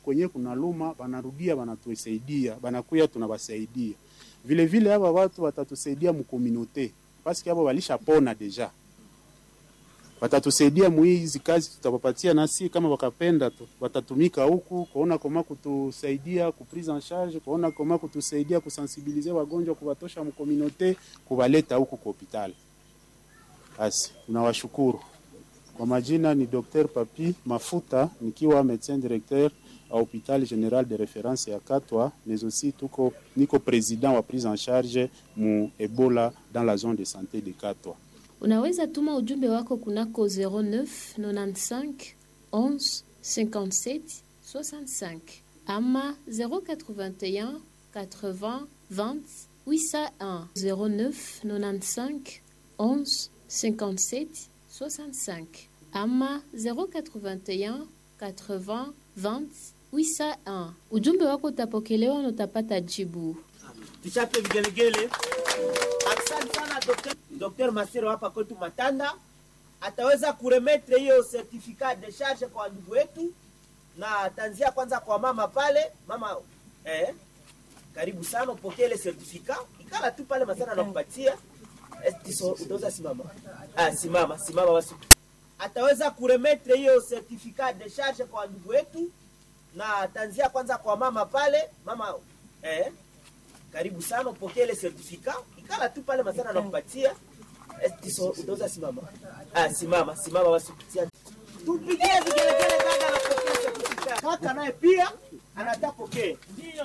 kwenye kuna luma banarudia banatusaidia banakuya tunabasaidia vile vile hapa watu watatusaidia mukomunote paske hapo walishapona deja watatusaidia muhizi kazi tutawapatia, nasi kama wakapenda tu watatumika huku kuona koma kutusaidia ku prise en charge, kuona koma kutusaidia kusensibilize wagonjwa, kuwatosha mkominote, kuwaleta huku kwa hospitali. Basi tunawashukuru. Kwa majina ni Dr. Papi Mafuta nikiwa médecin directeur a hôpital général de référence ya Katwa, mais aussi tuko niko président wa prise en charge mu Ebola dans la zone de santé de Katwa. Unaweza tuma ujumbe wako kunako 09 95 11 57 65 ama 081 80 20 801 09 95 11 57 65 ama 081 80 20 801. Ujumbe wako utapokelewa na utapata jibu. tuchape vigelegele. Asante sana Dr. Dr. Masero hapa kwetu Matanda ataweza kuremetre hiyo certificat de charge kwa ndugu wetu, na ataanzia kwanza kwa mama pale. Mama eh, karibu sana upokee ile certificat, ikala tu pale Masana anakupatia Eh, tiso, utaweza simama. Ah, simama simama basi. Ataweza kuremetre hiyo certificat de charge kwa ndugu wetu, na ataanzia kwanza kwa mama pale. Mama eh, karibu sana upokee ile certificat, ikala tu pale Masana anakupatia Eh, tiso, utaweza simama. Ah, simama simama basi. Tupigie vigelegele kaka anapokea certificat. Kaka naye pia anataka pokea.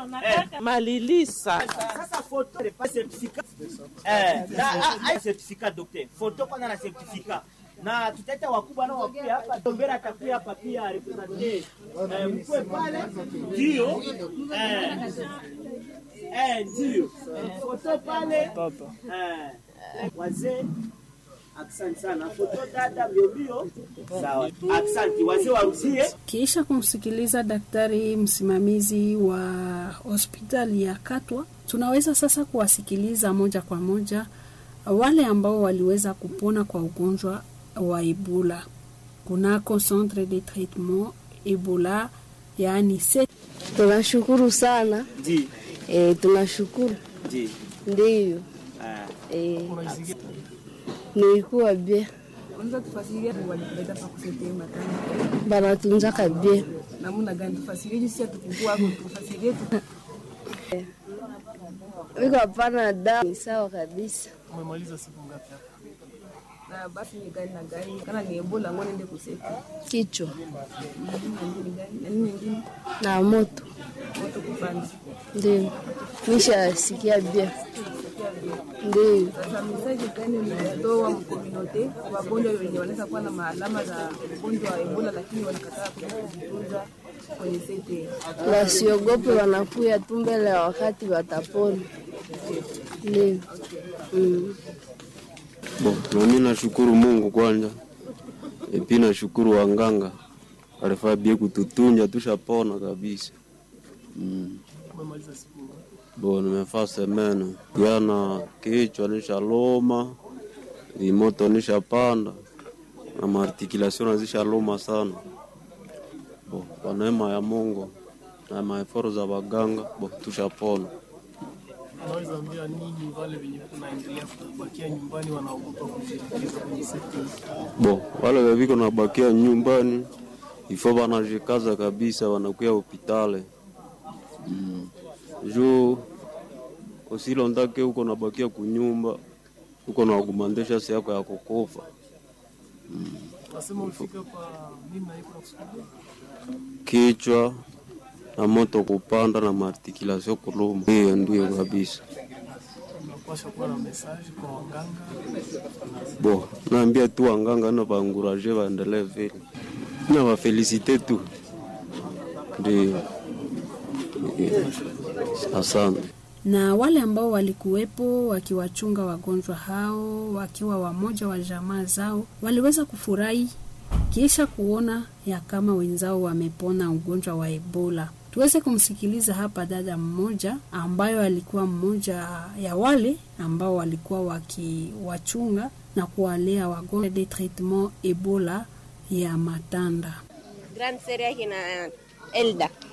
Malilisa. Sasa photo de pas certificat. Eh, na ah, ah, certificat docteur. Photo kwanza na certificat. Na tutaita wakubwa nao wakuja hapa. Tombera atakuja hapa pia representer. Eh, mkwe pale. Ndio. Eh. Eh, ndio. Photo pale. Eh. Wazee Asante sana. Foto dada mbio mbio. Sawa. Asante. Wazee waruzie. Kisha kumsikiliza daktari msimamizi wa hospitali ya Katwa, tunaweza sasa kuwasikiliza moja kwa moja wale ambao waliweza kupona kwa ugonjwa wa Ebola kunako centre de traitement Ebola, yaani se Tunashukuru sana Ndio. e, tunashukuru Ndio. ndiyo. Ah. E, nilikuwa bie Unaweza tufasiria walikuleta pa kusaidia matanga banatunzaka bie namna gani? Tufasirie jinsi ya tukukua hapo, tufasirie tu. wiko hapana dawa ni sawa kabisa. Umemaliza siku ngapi hapa? Na basi ni gani na gani? Kana ni Ebola ngone nende kuseti. Kichwa Na nini gani? Na nini nyingine? na moto Moto kupanda. ndio nishasikia bie ndio. Sasa mesaji gani mnatoa mkominote wagonjwa wenye wanaweza kuwa na maalama za ugonjwa wa Ebola lakini wanakataa kuja kujitunza kwenye sete? Wasiogope, wanakuya tu mbele ya wakati watapona. Ndio mm. Bo, nami nashukuru Mungu kwanza, epi nashukuru wanganga alifaa bie kututunja tushapona kabisa. Mm. Umemaliza siku ngapi? Bo, nimefaa semene jana, kichwa nishaloma, vimoto nishapanda na maartikulation nazishaloma sana. Bo, kwa neema ya Mungu na maeforo za waganga, bo tushapona. Unaweza ambia nini wale wenye kunaendelea kubakia nyumbani wanaogopa kujiingiza kwenye sekta Bo, wale weviko nabakia nyumbani ifo wanajikaza kabisa, wanakuya hopitale mm. juu usilondake huko nabakia kunyumba huko naugumandesha si yako ya kukufa Nasema ufika kwa mimi na iko nakusudia. kichwa na moto kupanda na maartikulation kuluma. Hiyo ndio kabisa. Unapaswa kuwa na message kwa waganga. Bo, naambia tu wanganga na baanguraje waendelee vile na wafelisite tu, ndio. Asante. na wale ambao walikuwepo wakiwachunga wagonjwa hao wakiwa wamoja wa jamaa zao waliweza kufurahi kisha kuona ya kama wenzao wamepona ugonjwa wa Ebola. Tuweze kumsikiliza hapa dada mmoja ambayo alikuwa mmoja ya wale ambao walikuwa wakiwachunga na kuwalea wagonjwa de traitement Ebola ya Matanda. Grand Seria kina Elda